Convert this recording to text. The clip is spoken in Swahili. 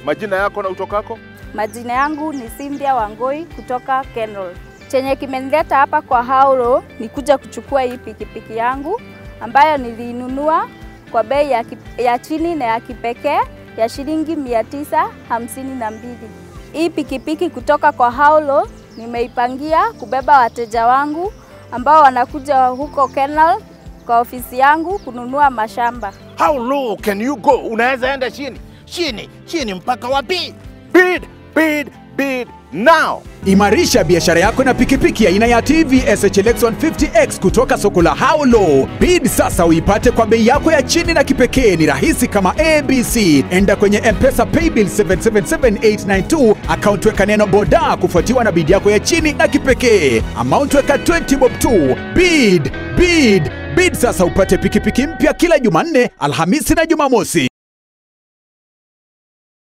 Majina yako na utokako? Majina yangu ni Cynthia Wangoi kutoka Kenol. Chenye kimenileta hapa kwa Haulo ni kuja kuchukua hii pikipiki yangu ambayo nilinunua kwa bei ya, kip- ya chini na ya kipekee ya shilingi mia tisa hamsini na mbili. Hii pikipiki kutoka kwa Haulo nimeipangia kubeba wateja wangu ambao wanakuja huko Kenol kwa ofisi yangu kununua mashamba. How low can you go? Unaweza enda chini chini chini mpaka wapi? Bid, bid, bid now. Imarisha biashara yako na pikipiki aina ya TVS HLX 150X kutoka soko la Haulo. Bid sasa uipate kwa bei yako ya chini na kipekee. Ni rahisi kama ABC. Enda kwenye M-Pesa Paybill 777892 account, weka neno boda kufuatiwa na bid yako ya chini na kipekee. Amount weka 20 bob tu. Bid, bid, bid sasa upate pikipiki mpya kila Jumanne, Alhamisi na Jumamosi.